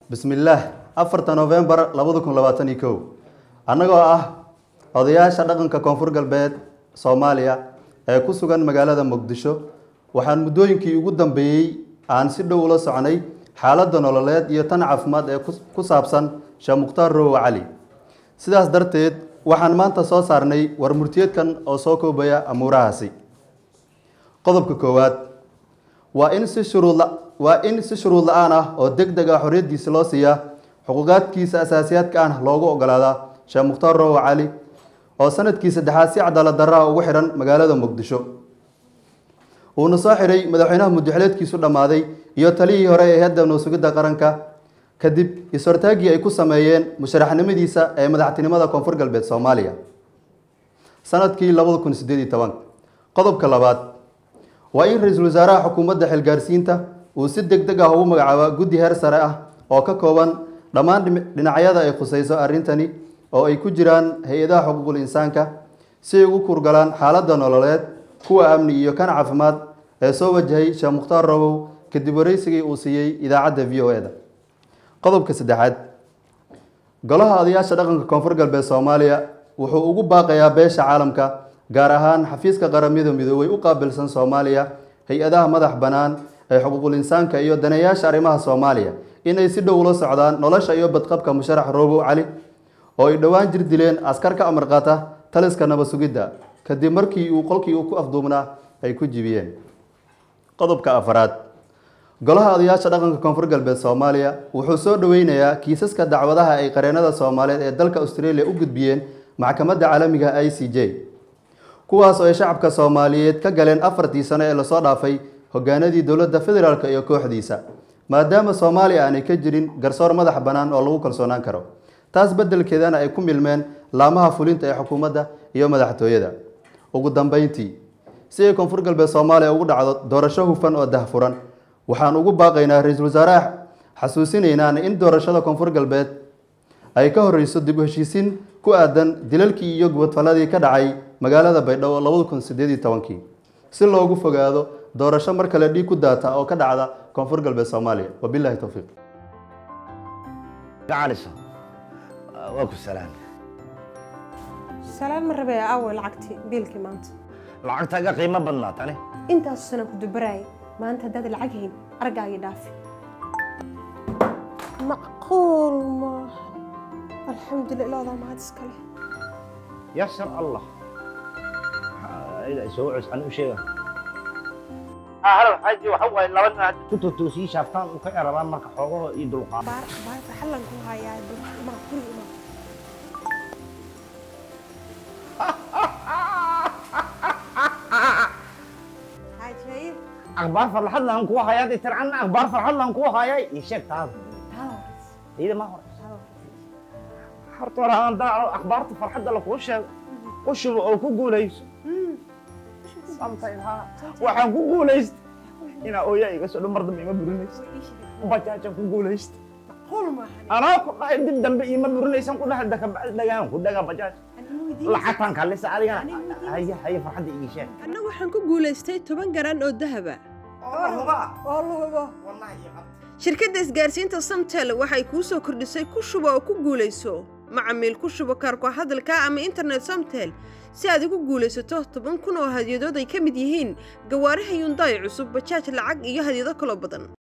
bismillaah afarta novembar labada kun labaatan iyo kow annagoo ah odayaasha dhaqanka koonfur galbeed soomaaliya ee ku sugan magaalada muqdisho waxaan muddooyinkii ugu dambeeyey aan si dhow ula soconay xaaladda nololeed iyo tan caafimaad ee ku saabsan sheekh mukhtaar rowow cali sidaas darteed waxaan maanta soo saarnay war murtiyeedkan oo soo koobaya amuurahaasi qodobka koowaad waa in si shuruud waa in si shuruud la-aan ah oo deg deg ah xorriyaddiisa loo siiyaa xuquuqaadkiisa asaasiyaadka ah loogu ogolaadaa sheekh mukhtaar rowow cali oo sanadkii saddexaad si cadaalad darraha ugu xidhan magaalada muqdisho uuna soo xidhay madaxweynaha muddaxileedkiisu dhammaaday iyo taliyihii hore ee hadda nowsugidda qaranka kadib is-hortaaggii ay ku sameeyeen musharaxnimadiisa ee madaxtinimada koonfur galbeed soomaaliya sanadkii labada kun sideed iyo toban qodobka labaad waa in ra-iisul wasaaraha xukuumadda xilgaarsiinta uu si deg deg ah ugu magacaaba guddi heer sare ah oo ka kooban dhammaan dhinacyada ay khusayso arrintani oo ay ku jiraan hay-adaha xuquuqul insaanka si ay ugu kurgalaan xaaladda nololeed kuwa amni iyo kan caafimaad ee soo wajahay sheekh mukhtaar robow kadib wareysigii uu siiyey idaacadda v o e-da qodobka saddexaad golaha odayaasha dhaqanka koonfur galbeed soomaaliya wuxuu ugu baaqayaa beesha caalamka gaar ahaan xafiiska qaramada midoobay u qaabilsan soomaaliya hay-adaha madax bannaan ee xuquuqul insaanka iyo daneeyaasha arrimaha soomaaliya inay si dhow ula socdaan nolosha iyo badqabka musharax robow cali oo ay dhowaan jir dileen askar ka amar qaata taliska nabad sugidda kadib markii uu qolkii uu ku afduubnaa ay ku jibiyeen qodobka afaraad golaha odayaasha dhaqanka koonfur galbeed soomaaliya wuxuu soo dhoweynayaa kiisaska dacwadaha ay qareenada soomaaliyeed ee dalka australia u gudbiyeen maxkamadda caalamiga i c j kuwaas oo ay shacabka soomaaliyeed ka galeen afartii sano ee lasoo dhaafay hogaanadii dowladda federaalk iyo kooxdiisa maadaama soomaaliya aanay ka jirin garsoor madax bannaan oo lagu kalsoonaan karo taas beddelkeedana ay ku milmeen laamaha fulinta ee xukuumadda iyo madaxtooyada ugu dambeyntii si ay koonfur galbeed soomaaliya ugu dhacdo doorasho hufan oo dahfuran waxaan ugu baaqaynaa ra-iisul wasaaraha xasuusinaynaana in doorashada koonfur galbeed ay ka horreyso dib u heshiisiin ku aadan dilalkii iyo gubadfaladii ka dhacay magaalada baydhabo labada kun sideed iyo tobankii si loogu fogaado doorasho mar kale dhiig ku daata oo ka dhacda koonfur galbeed soomaaliya wabilahi towfiiq gacalisa waa ku salaam salaam ma rabee aaway lacagtii biilkii maanta lacagtaaga qiimo badnaa tani intaasu sana ku dubaraayay maanta haddaad lacag hayn argaagii dhaafi macquul maaha alxamdulillah ilaadaa mahad iskale yasar allah soo cus ani u sheega halow xaaji waxa waaye laba nin hadda ku totoosii shaaftaan u ka erabaan marka xoogaho iyo dulqaad baar baar xallan ku hayaa ma guri ima xaajaayib akhbaar farxad lahan kuwa hayaa dee tircanna akhbaar farxad lahan kuwa hayaa ii sheeg taas iyada ma hore horta hore aan daaco akhbaarta farxadda lakuu sheego u shubo oo ku guulayso waxaan ku guulaysta inaa ooyaa iga soo dhan mar dambe ima burinaysa bajaajaan ku guulaysta macquul maaha anaa ku dhahay dib dambe ima burinaysan ku dhahay dakabacdi dhagaan ku dhagaa bajaaj lacagtaan kaalisa adigana haya haya farxadda ii sheeg anna waxaan ku guulaystay toban garan oo dahaba oo luhubo shirkadda isgaarsiinta samtel waxay kuu soo kordhisay ku shubo oo ku guulayso macamiil ku shubo kaarko hadalka ama internet samtel si aad ugu guulaysato toban kun oo hadyadood ay ka mid yihiin gawaaraha yundaay cusub bajaaj lacag iyo hadyado kaloo badan